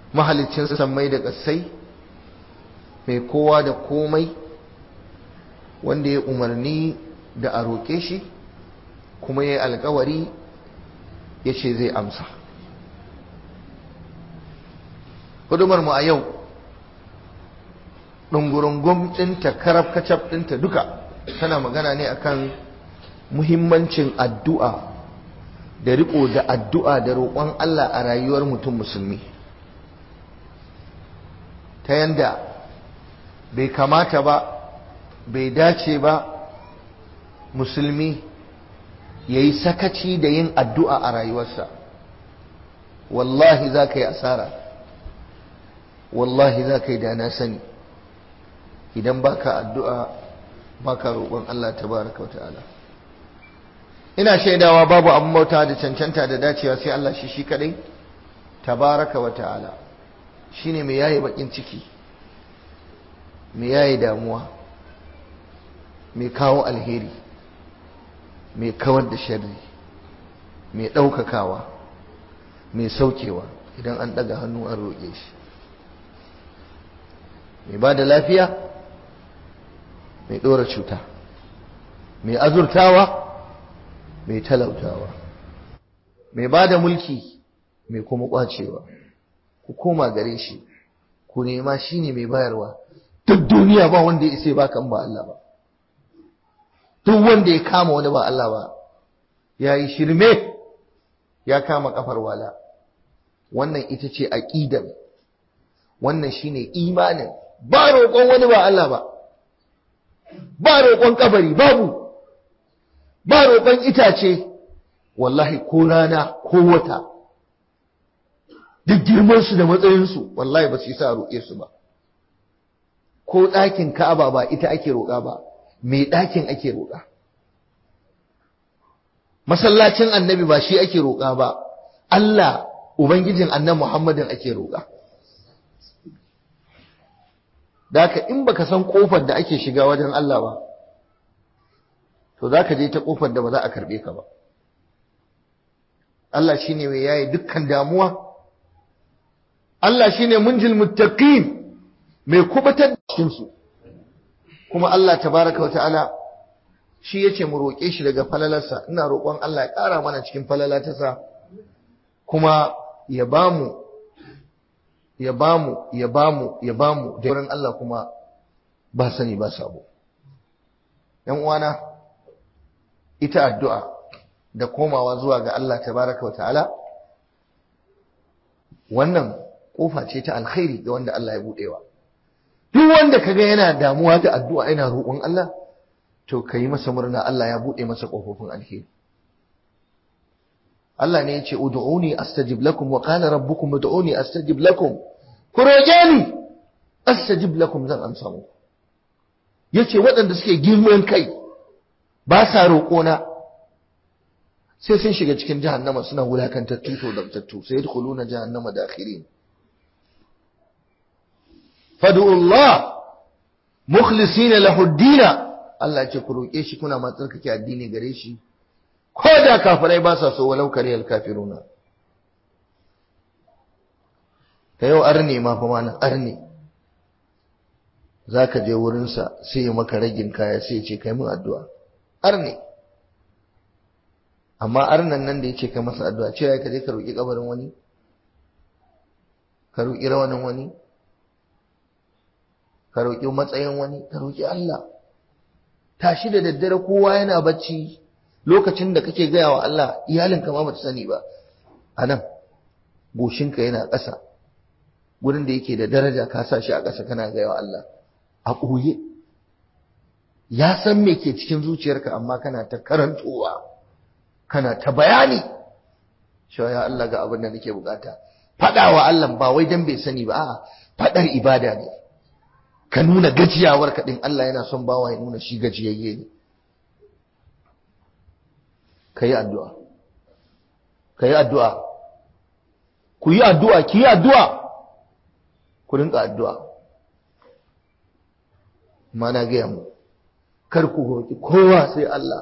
mahalicin sammai da ƙasai mai kowa da komai wanda ya umarni da a roƙe shi kuma ya yi alkawari ya ce zai amsa mu a yau ɗungurungun ɗinta karaf kacaf ɗinta duka tana magana ne akan muhimmancin addu'a da riko da addu'a da roƙon Allah a rayuwar mutum musulmi ta yanda bai kamata ba bai dace ba musulmi ya yi sakaci da yin addu'a a rayuwarsa wallahi za ka yi asara wallahi za ka yi da na sani idan baka addu'a baka roƙon Allah tabaraka wa ta'ala ina shaidawa babu abin bauta da cancanta da dacewa sai Allah shi shi kadai tabaraka wa ta'ala shine mai yayi bakin ciki mai yayi damuwa mai kawo alheri mai kawar da sharri mai ɗaukakawa mai saukewa idan an ɗaga hannu an roƙe shi mai ba da lafiya mai ɗora cuta mai azurtawa mai talautawa mai ba da mulki mai kuma ƙwacewa ku koma gare shi ku nema shi ne mai bayarwa duk duniya ba wanda ya isa ba kan ba Allah ba duk wanda ya kama wani ba Allah ba ya yi shirme ya kama kafar wala wannan ita ce aƙidar wannan shine imanin ba roƙon wani ba Allah ba ba roƙon kabari babu ba roƙon itace wallahi ko rana ko wata duk girmansu da matsayinsu wallahi ba su yi sa roƙe su ba ko ɗakin ka'aba ba ita ake roƙa ba mai ɗakin ake roƙa masallacin annabi ba shi ake roƙa ba Allah ubangijin annan Muhammadin ake roƙa da haka in baka san ƙofar da ake shiga wajen Allah ba to za ka je ta ƙofar da ba za a karɓe ka ba Allah shi ne mai yaye dukkan damuwa Allah shi ne munjil muttaqin mai kubatar da su kuma Allah tabaraka wa ta'ala shi yace mu roƙe shi daga falalarsa ina roƙon Allah ya ƙara mana cikin falalatarsa kuma ya bamu ya bamu ya bamu ya bamu da wurin Allah kuma ba sani ba sabo ‘yan uwana ita addu'a da komawa zuwa ga Allah tabaraka wa ta'ala wannan ƙofa ce ta alkhairi ga wanda Allah ya buɗewa duk wanda kaga yana damuwa da addu'a yana roƙon Allah to kai masa murna Allah ya buɗe masa ƙofofin alheri Allah ne ya ce ud'uni astajib lakum wa qala rabbukum ud'uni astajib lakum ku roƙe ni astajib lakum zan amsa muku yace waɗanda suke girman kai ba sa roƙona sai sun shiga cikin jahannama suna wulakantattu to dabtattu sai yadkhuluna jahannama dakhirin fad'u Allah mukhlisina lahu ad Allah ce ku roƙe shi kuna ma tsarkake addini gare shi ko da kafirai ba sa so walau kariyal kafiruna ta yau arne ma fa mana arne zaka je wurinsa sai ya maka ragin kaya sai ya ce kai min addu'a arne amma arnan nan da ya ce kai masa addu'a cewa ka je ka roƙi kabarin wani ka roƙi rawanin wani ka roƙi matsayin wani ka roƙi Allah tashi da daddare kowa yana bacci lokacin da kake gaya wa Allah iyalinka ma bata sani ba anan goshinka yana ƙasa gurin da yake da daraja ka sa shi a ƙasa kana gaya wa Allah a ɓoye ya san me ke cikin zuciyarka amma kana ta karantowa kana ta bayani cewa ya Allah ga abin da nake bukata faɗa wa Allah ba wai dan bai sani ba a'a faɗar ibada ne ka nuna gajiyawar ka din Allah yana son bawa ya nuna shi gajiyayye ne ka yi addu'a ka yi addu'a ku yi addu'a ki yi addu'a ku rinka addu'a ma na gaya mu kar ku roƙi kowa sai Allah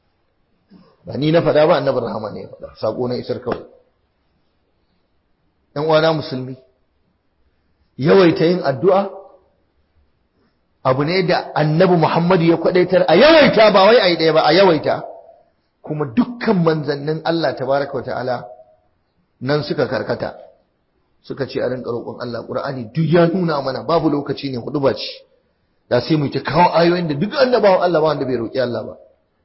ba ni na faɗa ba annabar rahama ne ya faɗa saƙo na isar kawai ‘yan uwana musulmi yawaita yin addu'a abu ne da annabi Muhammadu ya kwadaitar a yawaita ba wai a yi ɗaya ba a yawaita kuma dukkan manzannin Allah tabaraka wa ta'ala nan suka karkata suka ce a rinka roƙon Allah Qur'ani duk ya nuna mana babu lokaci ne hudu ba ce da sai mu ta kawo ayoyin da duk annabawan Allah ba wanda bai roƙi Allah ba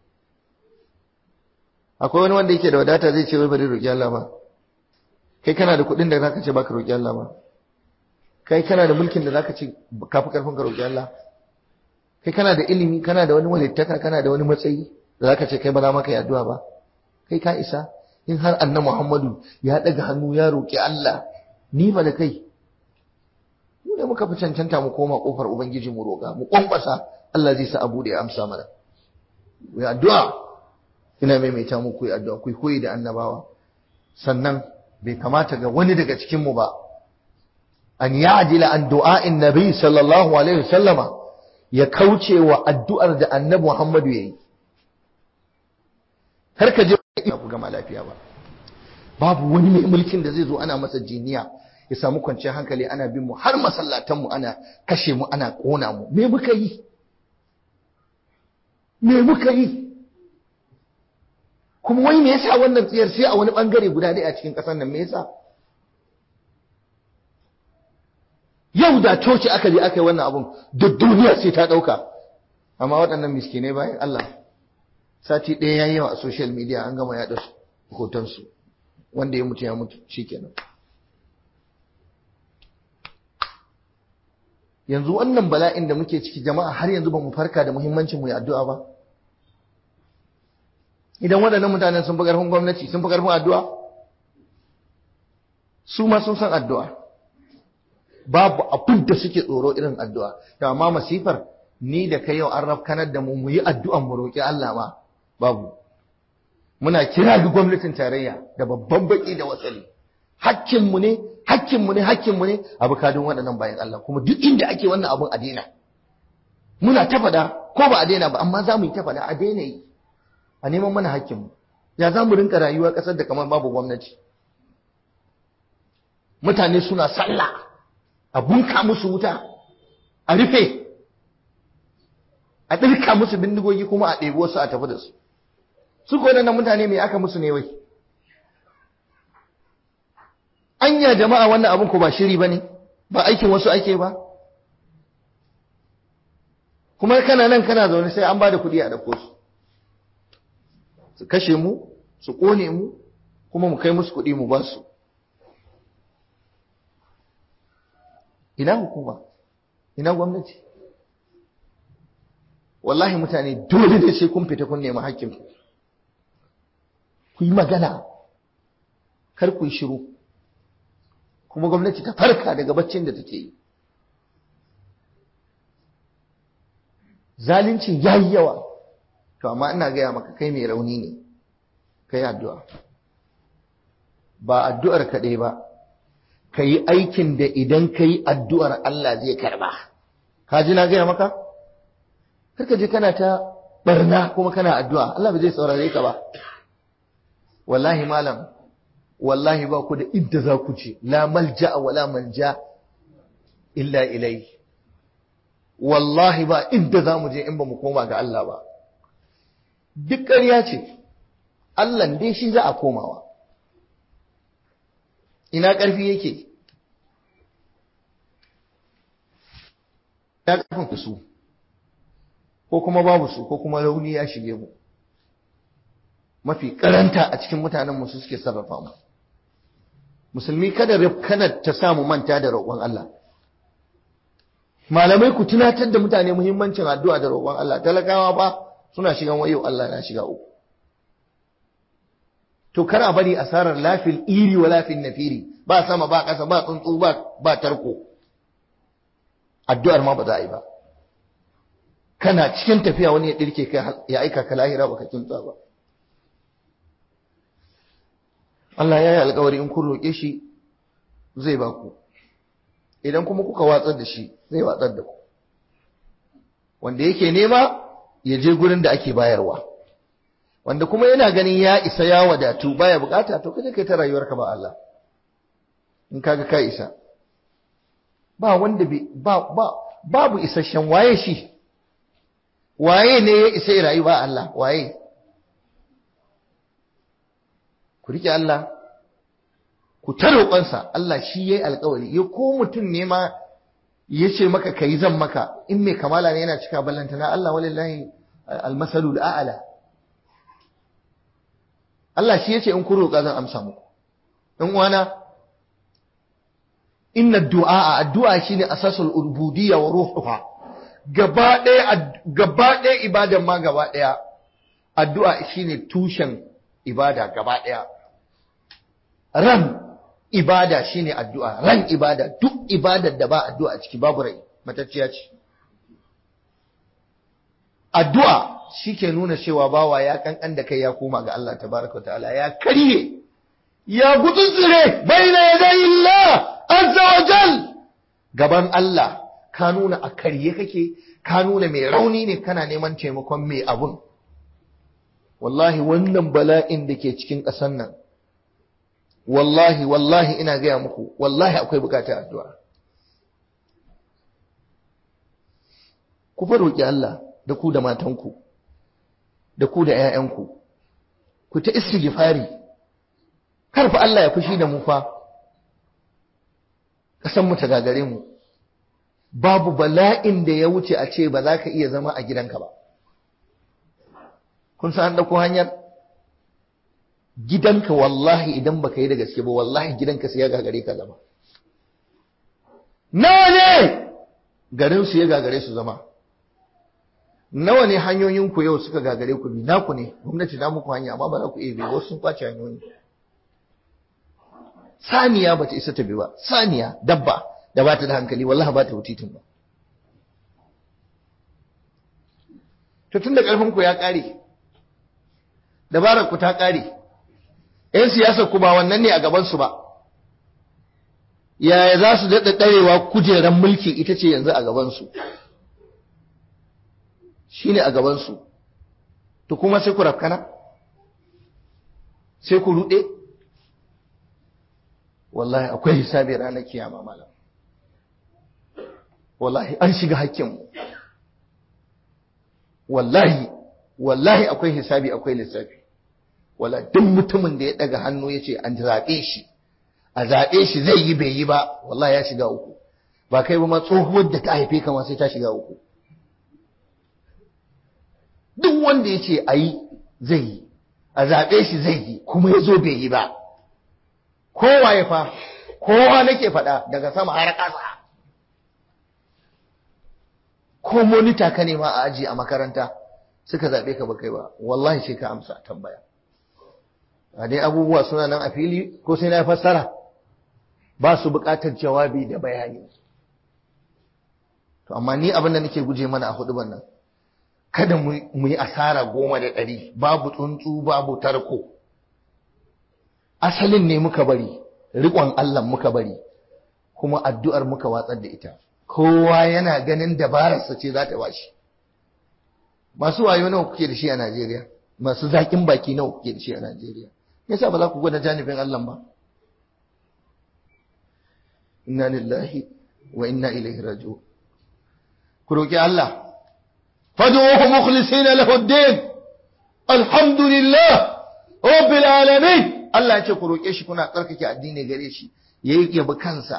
akwai wani wanda yake da wadata zai ce wai bari roƙi Allah ba kai kana da kuɗin da zaka ce baka roƙi Allah ba kai kana da mulkin da zaka ce kafi karfin ka roƙi Allah kai kana da ilimi kana da wani walittaka kana da wani matsayi da zaka ce kai ba za maka yi addu'a ba kai ka isa in har annabi Muhammadu ya daga hannu ya roƙi Allah ni ba da kai mu ne muka fi cancanta mu koma kofar ubangiji mu roƙa mu kwankwasa Allah zai sa abu da ya amsa mana ku yi addu'a ina maimaita muku yi addu'a ku koyi da annabawa sannan bai kamata ga wani daga cikin mu ba an ya'jila an du'a'in nabi sallallahu alaihi wasallama ya kauce wa addu'ar da annabi Muhammadu yayi kar ka je ku gama lafiya ba babu wani mai mulkin da zai zo ana masa jiniya ya samu kwanciyar hankali ana bin mu har masallatan mu ana kashe mu ana kona mu me muka yi me muka yi kuma wai me yasa wannan tsiyar sai a wani bangare guda ɗaya a cikin ƙasar nan me yasa yau da coci aka je aka yi wannan abun duk duniya sai ta ɗauka amma waɗannan miskinai bayan Allah sati ɗaya ya yi yawa a social media an gama yaɗa hotonsu wanda ya mutu ya mutu shikenan yanzu wannan bala'in da muke ciki jama'a har yanzu ba mu farka da muhimmancin mu yi addu'a ba idan waɗannan mutanen sun fi ƙarfin gwamnati sun fi ƙarfin addu'a su ma sun san addu'a babu abin da suke tsoro irin addu'a to amma masifar ni da kai yau an rafkanar da mu mu yi addu'an mu roƙi Allah ma babu muna kira ga gwamnatin tarayya da babban baki da wasali hakkinmu ne hakkinmu ne hakkinmu ne a bukadun waɗannan bayan Allah kuma duk inda ake wannan abun a daina muna ta faɗa ko ba a daina ba amma za mu yi ta faɗa a daina yi a neman mana hakkinmu ya za mu rinka rayuwa ƙasar da kamar babu gwamnati mutane suna sallah a bunka musu wuta a rufe a ɗirka musu bindigogi kuma a ɗebi wasu a tafi da su su ko nan mutane me aka musu ne wai anya jama'a wannan abin ko ba shiri bane ba aikin wasu ake ba kuma kana nan kana zaune sai an bada kuɗi a dauko su su kashe mu su kone mu kuma mu kai musu kuɗi mu ba su ina hukuma ina gwamnati wallahi mutane dole ne sai kun fita kun nemi hakkin ku ku yi magana kar ku yi shiru kuma gwamnati ta farka daga baccin da take yi zalincin ya yi yawa to amma ina gaya maka kai mai rauni ne kai addu'a ba addu'ar kaɗai ba ka yi aikin da idan ka yi addu'ar Allah zai karba ka ji na gaya maka karka je kana ta barna kuma kana addu'a Allah ba zai saurare ka ba wallahi malam wallahi ba ku da inda za ku ce la malja wa la manja illa ilai wallahi ba inda za mu je in ba mu koma ga Allah ba duk ƙarya ce Allah dai shi za a komawa ina ƙarfi yake ya ƙarfin su ko kuma babu su ko kuma rauni ya shige mu mafi karanta a cikin mutanen su suke sarrafa mu musulmi kada rifkanar ta samu manta da roƙon Allah malamai ku tunatar da mutane muhimmancin addu'a da roƙon Allah talakawa ba suna shigan wayo Allah na shiga uku to kar a bari asarar lafil iri wa lafil nafiri ba sama ba ƙasa ba tsuntsu ba ba tarko addu'ar ma ba za a yi ba kana cikin tafiya wani ya dirke kai ya aika ka lahira baka kinta ba Allah ya yi alkawari in kun roƙe shi zai ba ku idan kuma kuka watsar da shi zai watsar da ku wanda yake nema ya je gurin da ake bayarwa wanda kuma yana ganin ya isa ya wadatu baya bukata to kaje kai ta rayuwarka ba Allah in kaga ka isa ba wanda ba ba babu isasshen waye shi waye ne ya isa ya rayu ba Allah waye ku rike Allah ku ta roƙonsa Allah shi yayi alƙawari ya ko mutum ne ma ya ce maka kai zan maka in mai kamala ne yana cika ballanta na Allah walillahi almasalul a'la Allah shi yace in ku roƙa zan amsa muku dan uwana inna du'a addu'a shine asasul ubudiyya wa ruhuha gaba ɗaya gaba ɗaya ibadan ma gaba ɗaya addu'a shine tushen ibada gaba ɗaya ran ibada shine addu'a ran ibada duk ibadar da ba addu'a a ciki babu rai matacciya ce addu'a shike nuna cewa bawa ya kankan da kai ya koma ga Allah tabaraka ta'ala ya karye ya gutsutsure baina yadayi Allah azza wa jal gaban Allah ka nuna a karye kake ka nuna mai rauni ne kana neman taimakon mai abun wallahi wannan bala'in da ke cikin ƙasar nan wallahi wallahi ina gaya muku wallahi akwai bukatar addu'a ku fa roƙi Allah da ku da matanku da ku da ‘ya'yanku ku ta istighfari kar fa Allah ya fushi da mu fa ƙasanmu ta gagare mu babu bala'in da ya wuce a ce ba za ka iya zama a gidanka ba kun san an ɗauko hanyar gidanka wallahi idan baka yi da gaske ba wallahi gidanka sai ya gagare ka zama nawa ne garin su ya gagare su zama nawa ne hanyoyin ku yau suka gagare ku bi naku ne gwamnati na muku hanya amma ba za ku iya bi wasu sun kwace hanyoyi saniya bata isa ta bi ba saniya dabba da ba ta da hankali wallahi ba ta wutitin ba to tunda karfin ku ya kare dabarar ku ta kare ‘yan siyasar ku ba wannan ne a gabansu ba, yaya za su daɗa ɗarewa kujerar mulki ita ce yanzu a gabansu, shi ne a gabansu, to kuma sai ku rafkana, sai ku ruɗe, wallahi akwai hisabi ranar kiyama malam, wallahi an shiga hakkinmu, wallahi, wallahi akwai hisabi akwai lissafi. wala duk mutumin da ya daga hannu ya ce an zaɓe shi a zaɓe shi zai yi bai yi ba wallahi ya shiga uku ba kai ba ma tsohuwar da ta haife kama sai ta shiga uku duk wanda ya ce a yi zai yi a zaɓe shi zai yi kuma ya zo bai yi ba kowa ya fa kowa nake faɗa daga sama har ƙasa ko monita ka nema a aji a makaranta suka zaɓe ka ba kai ba wallahi sai ka amsa tambaya a dai abubuwa suna nan a fili ko sai na fassara ba su buƙatar jawabi da bayani to amma ni abin da nake guje mana a hudu nan kada mu yi asara goma da ɗari babu tsuntsu babu tarko asalin ne muka bari riƙon Allah muka bari kuma addu'ar muka watsar da ita kowa yana ganin dabararsa ce za ta bashi masu wayo nawa kuke da shi a Najeriya masu zaƙin baki nawa kuke da shi a Najeriya yasa ba za ku gwada janibin Allah ba inna lillahi wa inna ilaihi raji'un ku roki Allah fad'uhu mukhlisina lahu ad-din alhamdulillah rabbil alamin Allah ya ce ku roke shi kuna tsarkake addini gare shi yayi yabi kansa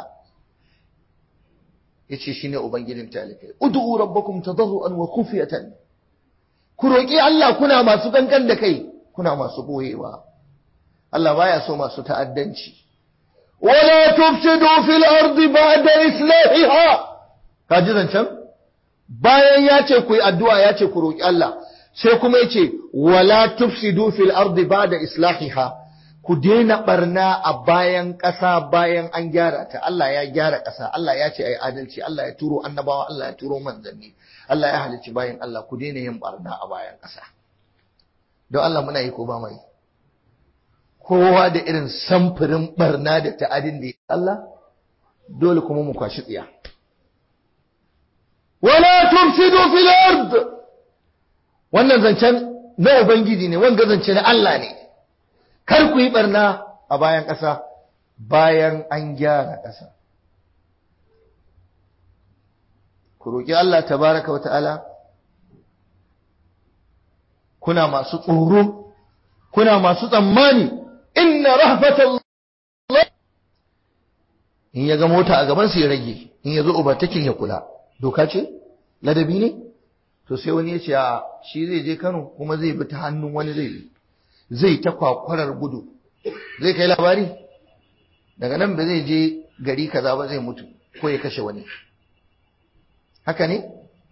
yace shine ubangijin talikai ud'u rabbakum tadarruan wa khufyatan ku roki Allah kuna masu kankan da kai kuna masu boyewa Allah baya so masu ta'addanci wala tufsidu fil ardi ba'da islahiha kaji zancen bayan ya ce ku yi addu'a ya ce ku roki Allah sai kuma yace wala tufsidu fil ardi ba'da islahiha ku daina barna a bayan ƙasa bayan an gyara ta Allah ya gyara ƙasa Allah ya ce ayi adalci Allah ya turo annabawa Allah ya turo manzanni Allah ya halicci bayan Allah ku daina yin barna a bayan ƙasa don Allah muna yi ko ba mai kowa da irin samfurin barna da ta'adin da Allah dole kuma mu kwashi tsiya wala tufsidu fil ard wannan zancen na ubangiji ne wanga zance na Allah ne kar ku yi barna a bayan ƙasa bayan an gyara ƙasa ku roƙi Allah tabaraka wa ta'ala kuna masu tsoro kuna masu tsammani inna rahmatallah in ya ga mota a gaban su ya rage in ya zo ubatakin ya kula doka ce ladabi ne to sai wani ya ce a shi zai je Kano kuma zai bi ta hannun wani zai bi zai ta kwakwarar gudu zai kai labari daga nan ba zai je gari kaza ba zai mutu ko ya kashe wani haka ne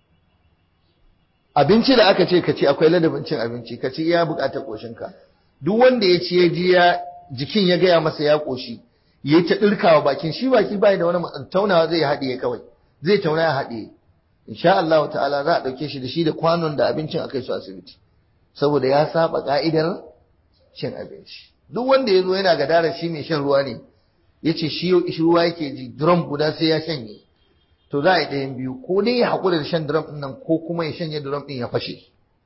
abinci da aka ce ka ci akwai ladabin cin abinci ka ci iya bukatar koshinka duk wanda ya ci ya ji ya jikin ya gaya masa ya koshi ya ta dirkawa bakin shi baki bai da wani taunawa zai haɗiye kawai zai tauna ya haɗiye insha Allah ta'ala za a ɗauke shi da shi da kwanon da abincin akai su asibiti saboda ya saba ka'idar cin abinci duk wanda ya zo yana gadara shi mai shan ruwa ne ya ce shi ruwa yake ji drum guda sai ya shanye to za a yi ɗayan biyu ko dai ya haƙura da shan drum ɗin nan ko kuma ya shanye drum ɗin ya fashe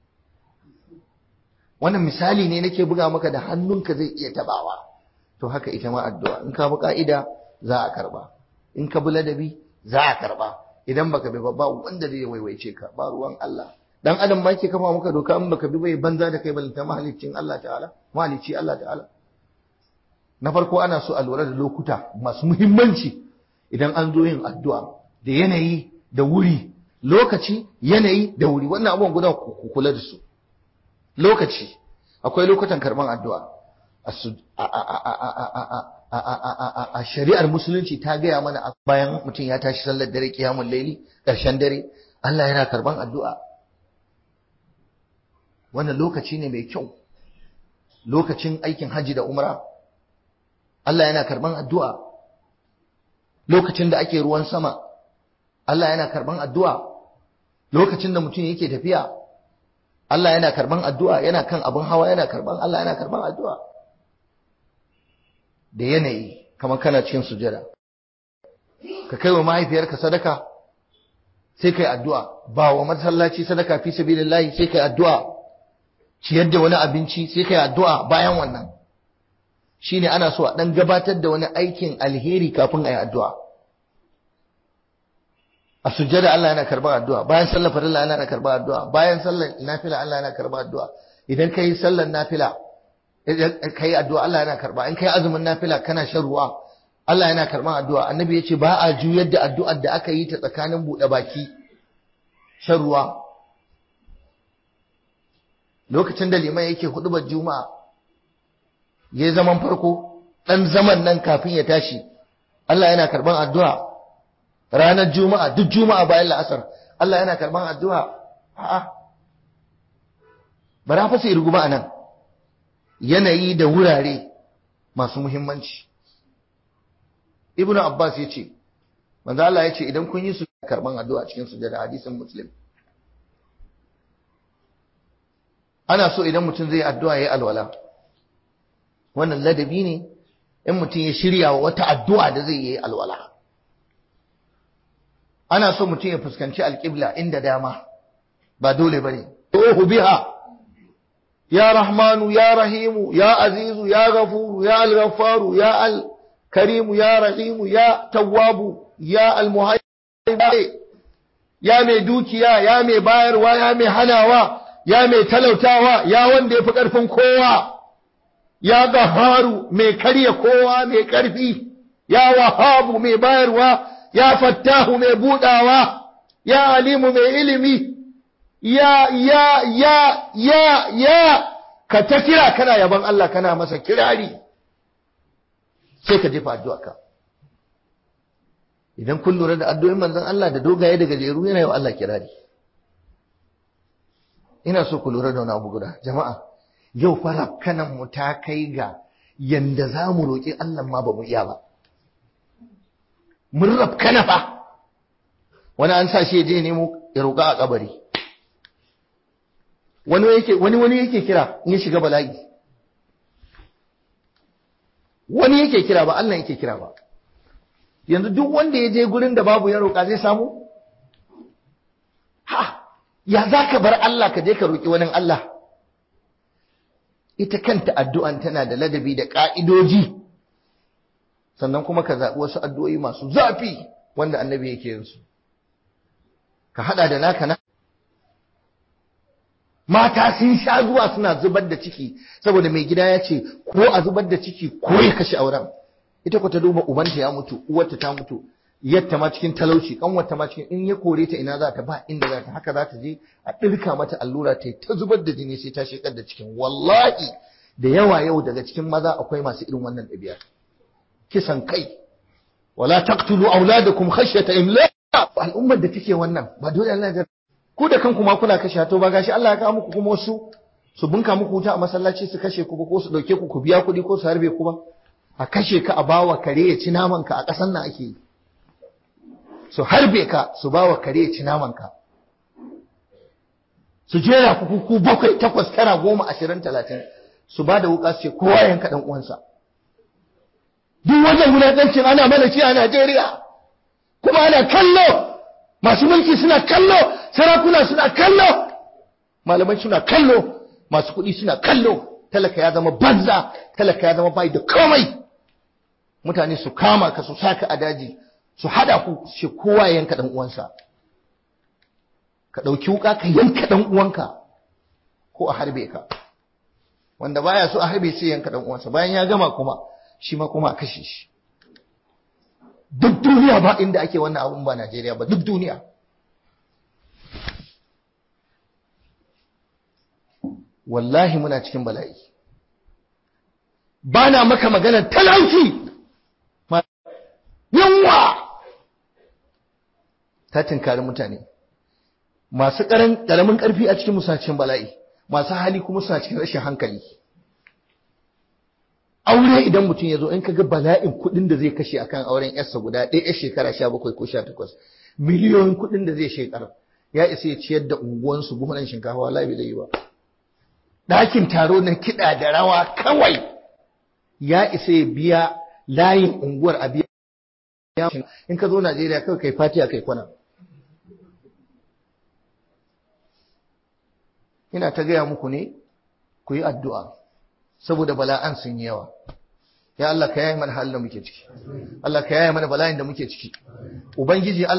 wannan misali ne nake buga maka da hannunka zai iya tabawa to haka ita ma addu'a in ka bi ka'ida za a karba in ka bi ladabi za a karba idan baka bi ba wanda zai waiwaice ka ba ruwan Allah dan adam ma ke kafa maka doka in baka bi bai banza da kai balanta mahaliccin Allah ta'ala mahalicci Allah ta'ala na farko ana so a lura da lokuta masu muhimmanci idan an zo yin addu'a da yanayi da wuri lokaci yanayi da wuri wannan abubuwan guda ku kula da su lokaci akwai lokutan karban addu'a a shari'ar musulunci ta gaya mana bayan mutum ya tashi sallar dare kiyamun laili ƙarshen dare Allah yana karban addu'a wannan lokaci ne mai kyau lokacin aikin hajji da umra Allah yana karban addu'a lokacin da ake ruwan sama Allah yana karban addu'a lokacin da mutum yake tafiya Allah yana karban addu'a yana kan abin hawa yana karban Allah yana karban addu'a da yanayi kamar kana cikin sujada ka kai wa mahaifiyarka sadaka sai kai addu'a ba wa masallaci sadaka fi sabilillahi sai kai addu'a ciyar da wani abinci sai kai addu'a bayan wannan shine ana so a dan gabatar da wani aikin alheri kafin a yi addu'a a sujjada Allah yana karɓar addu'a bayan sallar farilla Allah yana karɓar addu'a bayan sallar nafila Allah yana karɓar addu'a idan kai sallar nafila kai addu'a Allah yana karɓa in kai azumin nafila kana shan ruwa Allah yana karɓar addu'a annabi ya ce ba a juyar da addu'ar da aka yi ta tsakanin buɗe baki shan ruwa lokacin da liman yake hudubar juma'a ya zaman farko ɗan zaman nan kafin ya tashi Allah yana karɓar addu'a ranar juma'a duk juma'a bayan la'asar Allah yana karban addu'a a'a bara fa sai ruguba anan yanayi da wurare masu muhimmanci ibnu abbas yace manzo Allah yace idan kun yi su karban addu'a cikin sujada hadisin muslim ana so idan mutum zai addu'a yayi alwala wannan ladabi ne in mutum ya shirya wa wata addu'a da zai yi alwala ana so mutum ya fuskanci alƙibla inda dama ba dole ba ne ohu biha ya rahmanu ya rahimu ya azizu ya gafuru ya alghafaru ya alkarimu ya rahimu ya tawwabu ya almuhayyi ya mai dukiya ya mai bayarwa ya mai hanawa ya mai talautawa ya wanda ya fi ƙarfin kowa ya gaharu mai karya kowa mai ƙarfi ya wahabu mai bayarwa ya fattahu mai budawa ya alimu mai ilimi ya ya ya ya ya ka ta kira kana yaban Allah kana masa kirari sai ka jefa addu'a ka idan kun lura da addu'o'in manzon Allah da dogaye da gajeru yana yawa Allah kirari ina so ku lura da wani abu guda jama'a yau fa kanan mu ta kai ga yanda za mu roƙi Allah ma ba mu iya ba mun rafkana fa wani an sa shi ya je nemo ya roƙa a kabari wani yake wani wani yake kira in ya shiga bala'i wani yake kira ba Allah yake kira ba yanzu duk wanda ya je gurin da babu ya roƙa zai samu ha ya za ka bar Allah ka je ka roƙi wani Allah ita kanta addu'an tana da ladabi da ƙa'idoji sannan kuma ka zaɓi wasu addu'o'i masu zafi wanda annabi yake yin su ka haɗa da naka na mata sun sha zuwa suna zubar da ciki saboda mai gida ya ce ko a zubar da ciki ko ya kashe auren ita ko ta duba ubanta ya mutu uwarta ta mutu yatta ma cikin talauci kanwarta ma cikin in ya kore ta ina za ta ba inda za ta haka za ta je a ɗirka mata allura ta ta zubar da jini sai ta shekar da cikin wallahi da yawa yau daga cikin maza akwai masu irin wannan ɗabi'a kisan kai wala taqtulu auladakum khashyata imlaq al'ummar da take wannan ba dole Allah ya ku da kanku ma kuna kashe to ba gashi Allah ya kawo muku kuma wasu su bunka muku wuta a masallaci su kashe ku ko su dauke ku ku biya kuɗi ko su harbe ku ba a kashe ka a bawa kare ya ci naman ka a ƙasan nan ake yi su harbe ka su bawa kare ya ci naman ka su jera ku ku bakwai takwas tara goma ashirin talatin su ba da wuka su ce kowa yanka dan uwansa duk wannan wulaƙancin ana mana shi a Najeriya kuma ana kallo masu mulki suna kallo sarakuna suna kallo malamai suna kallo masu kuɗi suna kallo talaka ya zama banza talaka ya zama bai da komai mutane su kama ka su saka a daji su hada ku ce kowa ya yanka dan uwansa ka ɗauki wuka ka yanka dan uwanka ko a harbe ka wanda baya so a harbe sai yanka dan uwansa bayan ya gama kuma shi ma kuma a kashe shi duk duniya ba inda ake wannan abun ba Najeriya ba duk duniya wallahi muna cikin bala'i ba na maka maganar talauci yunwa ta tinkari mutane masu ƙaramin ƙarfi a cikin musa cikin bala'i masu hali kuma suna cikin rashin hankali aure idan mutum ya zo in kaga bala'in kuɗin da zai kashe akan auren yarsa guda ɗaya yar shekara sha bakwai ko sha takwas miliyoyin kuɗin da zai shekara ya isa ya ciyar da unguwansu buhunan shinkafa wala bai zai yi ba ɗakin taro na kiɗa da rawa kawai ya isa ya biya layin unguwar a biya in ka zo Najeriya kawai kai fatiya kai kwana ina ta gaya muku ne ku yi addu'a saboda bala'an sun yi yawa ya Allah ka yaye mana halin da muke ciki Allah ka yaye mana bala'in da muke ciki ubangiji